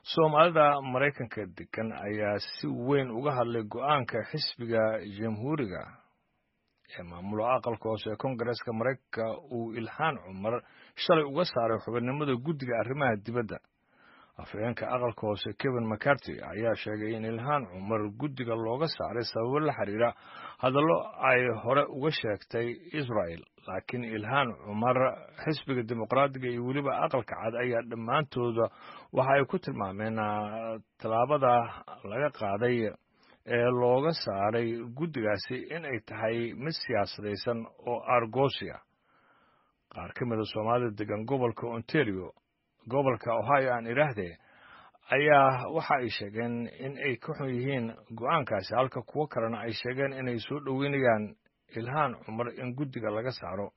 soomaalida maraykanka degan ayaa si weyn uga hadlay go-aanka xisbiga jamhuuriga ee maamula aqalka hoose ee kongareska maraykanka uu ilhaan cumar shalay uga saaray xubinnimada guddiga arrimaha dibadda afhayeenka aqalka hoose kevin mccarty ayaa sheegay in ilhaan cumar guddiga looga saaray sababo la xiriira hadallo ay hore uga sheegtay israel laakiin ilhaan cumar xisbiga dimuqraadiga iyo weliba aqalka cad ayaa dhammaantooda waxa ay ku tilmaameen tallaabada laga qaaday ee looga saaray guddigaasi in ay tahay mid siyaasadaysan oo argosia qaar ka mida soomaalida degan gobolka ontario gobolka ohio aan idhaahdee ayaa waxa ay sheegeen in ay ka xun yihiin go-aankaasi halka kuwo kalena ay sheegeen inay soo dhoweynayaan ilhaan cumar in guddiga laga saaro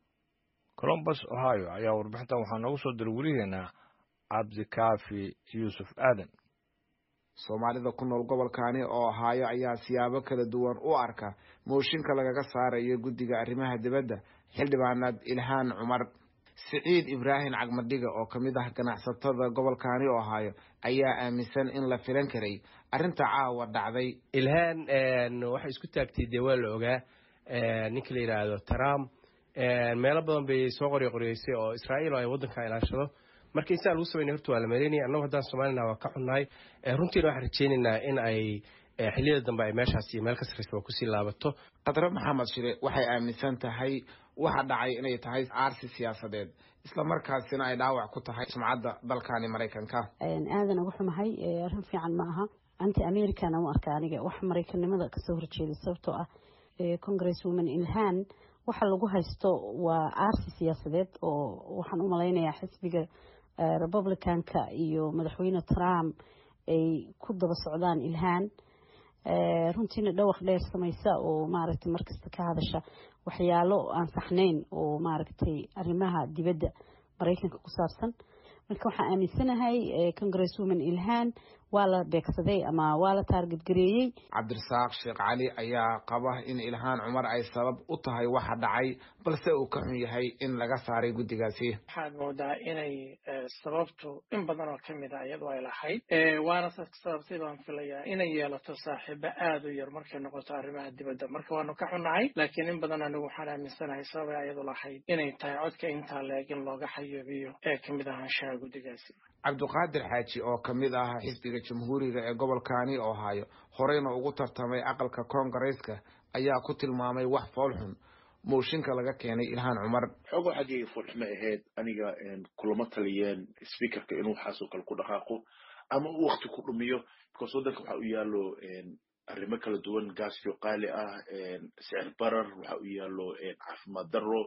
colombus ohio ayaa warbixintan waxaa noogu soo diray weliheenna cabdikaafi yuusuf aadan soomaalida ku nool gobolkani oo ohaayo ayaa siyaabo kala duwan u arka mooshinka lagaga saarayo guddiga arrimaha dibadda xildhibaanaad ilhaan cumar siciid ibraahim cagmadhiga oo ka mid ah ganacsatada gobolkani ohaayo ayaa aaminsan in la filan karay arrinta caawa dhacday ilhaan waxay isku taagtay dee waa la ogaa ninka la yidhaahdo trump meelo badan bay soo qoryo qoryeysay oo israa'iil oo ay waddanka ilaashado marka insaa lagu sameynay horta waa la maleynaya annagu haddaan soomaalina waa ka xunnahay runtiina waxaan rajeynaynaa in ay xilliyada dambe ay meeshaas iyo meel ka sarraysa waa kusii laabato khadre maxamed shire waxay aaminsan tahay waxa dhacay inay tahay aarsi siyaasadeed isla markaasina ay dhaawac ku tahay sumcadda dalkani maraykanka aadan uga xumahay arrin fiican ma aha anti americana u arka aniga wax maraykanimada kasoo horjeeda sababtoo ah congress woman ilhaan waxa lagu haysto waa aarsi siyaasadeed oo waxaan u malaynayaa xisbiga republicanka iyo madaxweyne trump ay ku daba socdaan ilhaan runtiina dhawaq dheer samaysa oo maaragtay markasta ka hadasha waxyaalo aan saxnayn oo maaragtay arrimaha dibadda maraykanka ku saabsan marka waxaan aaminsanahay congress woman ilhaan waa la beegsaday ama waa la taargadgareeyey cabdirasaaq sheekh cali ayaa qaba in ilhaan cumar ay sabab u tahay waxa dhacay balse uu ka xun yahay in laga saaray guddigaasi waxaad moodaa inay sababtu in badan oo kamid a iyadu ay lahayd waana sababtay baan filayaa inay yeelato saaxiibo aad u yar markay noqoto arrimaha dibadda marka waanu ka xunnahay laakiin in badan anigu waxaan aaminsanahay sababay iyadu lahayd inay tahay codka intaa leeg in looga xayoobiyo ee kamid ahaanshaha guddigaasi cabdiqaadir xaaji oo ka mid ah xisbiga jamhuuriga ee gobolkani ohaayo horeyna ugu tartamay aqalka koongareeska ayaa ku tilmaamay wax foolxun mooshinka laga keenay ilhaan cumar xoogo xaggay foolxumo ahayd aniga kulama taliyeen speakerka inuu waxaasoo kale ku dhaqaaqo ama uu wakti ku dhumiyo because waddanka waxa u yaalo arrimo kala duwan gaasyo qaali ah sicir barar waxa u yaalo caafimaad darro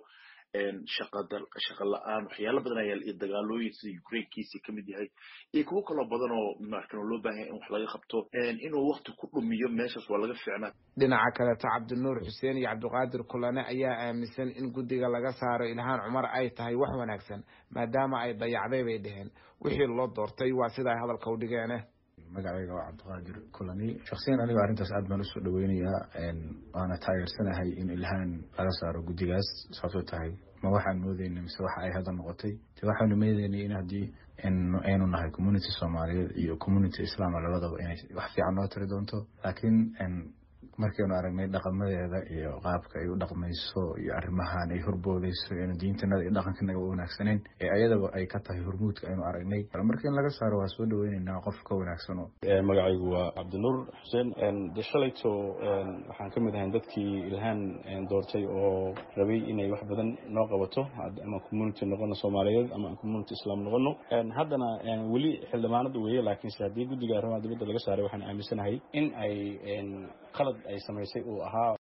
shaqa la-aan waxyaala badan ayaa iyo dagaalooyin sida ukrainekiisi kamid yahay iyo kuwo kaloo badan oo markan loo baahanya in wax laga qabto inuu wakti ku dhumiyo meeshaas waa laga fiicnaa dhinaca kaleto cabdinuur xuseen iyo cabdiqaadir kulane ayaa aaminsan in guddiga laga saaro ilhaan cumar ay tahay wax wanaagsan maadaama ay dayacday bay dheheen wixii loo doortay waa sida ay hadalka u dhigeene magacayga waa cabdiqaadir kulani shaksiyan aniga arrintaas aad baan usoo dhaweynayaa waana taageersanahay in ilhaan laga saaro guddigaas sababtoo tahay ma waxaan moodeyna mise waxa ay hadda noqotay de waxaanu meedeynay in haddii aynu nahay community soomaaliyeed iyo community islaama labadaba inay wax fiican noo tiri doonto laakiin markaynu aragnay dhaqamadeeda iyo qaabka ay u dhaqmayso iyo arrimahan ay horboodeyso inu diintanada iyo dhaqankanaga u wanaagsaneyn ee ayadaba ay ka tahay hormuudka aynu aragnay marka in laga saaro waa soo dhaweyneynaa qof ka wanaagsano magacaygu waa cabdinuur xuseen de shalayto waxaan ka mid ahayn dadkii ilhaan doortay oo rabay inay wax badan noo qabato ama community noqono soomaaliyeed ama community islaam noqono haddana weli xildhibaanada weeye laakiinse haddii guddiga arrimaha dibadda laga saaray waxaan aaminsanahay in ay qalad ay samaysay uu ahaa